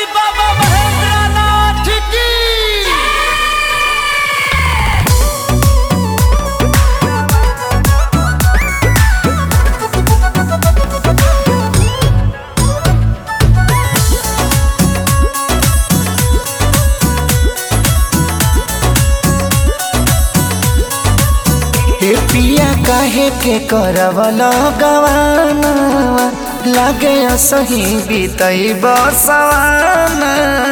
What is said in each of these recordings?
बाबा महेंद्रनाथ की हे पिया काहे के करवल गवाना लागे सही बीतई बसवाना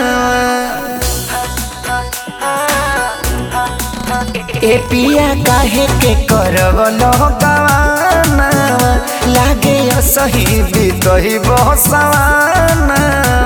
ए पिया काहे के करवल गवाना लागे सही बीतई बसवाना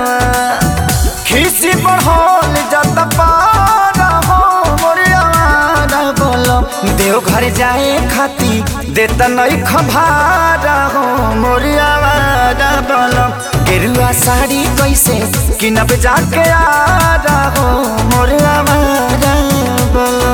खिसी बढ़ल जत पारा हो मोरियावारा बोलो देव घर जाए खाती देत नहीं खभारा हो मोरियावारा बोलो गेरुआ साड़ी कैसे किनब जाके आ रहो मोरियावारा बोलो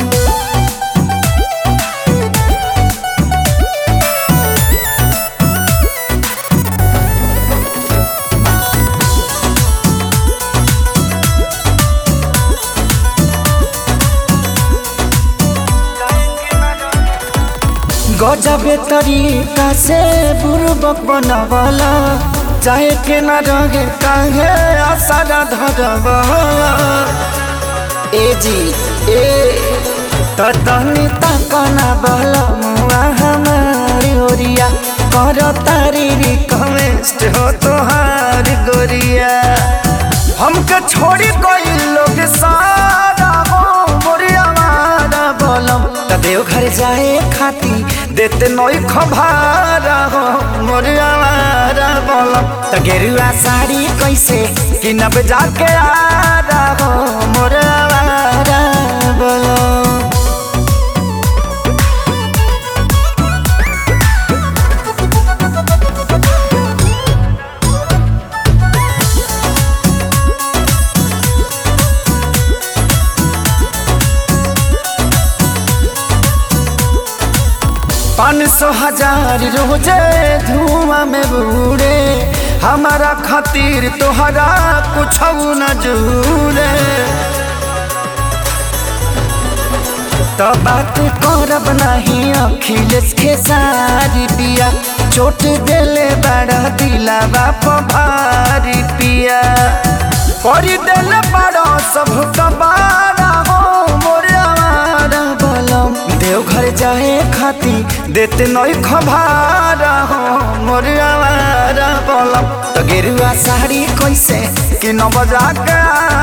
गजबे तरीका से बुर्बक बनवला चाहे के न रहे काहे आसारा धरवला ए जी ए त तनी तकना बल मुआ हमारी ओरिया कर तारी रिक्वेस्ट हो तोहार गोरिया हमके छोड़ी कोई लोग सारा हो मोरिया मारा बोलम त देव घर जाए खाती देते नई खभारा हो मोरिया मारा बोलम त गेरुआ साड़ी कैसे किनब जाके आ रहो मोरिया मारा बोलम पाँच सौ हजार रोजे धुआं में बूढ़े हमारा खातिर तोहरा कुछ न जूरे तो बात करब नहीं अखिलेश के सारी पिया चोट देले बड़ा दिला बाप भारी पिया कर देले बड़ा सब कबारा हो मोरे आवारा बलम देवघर जाए खाती देते नई खबारा हो मोरे आवारा बलम तो गेरुआ साड़ी कैसे कि न बजा के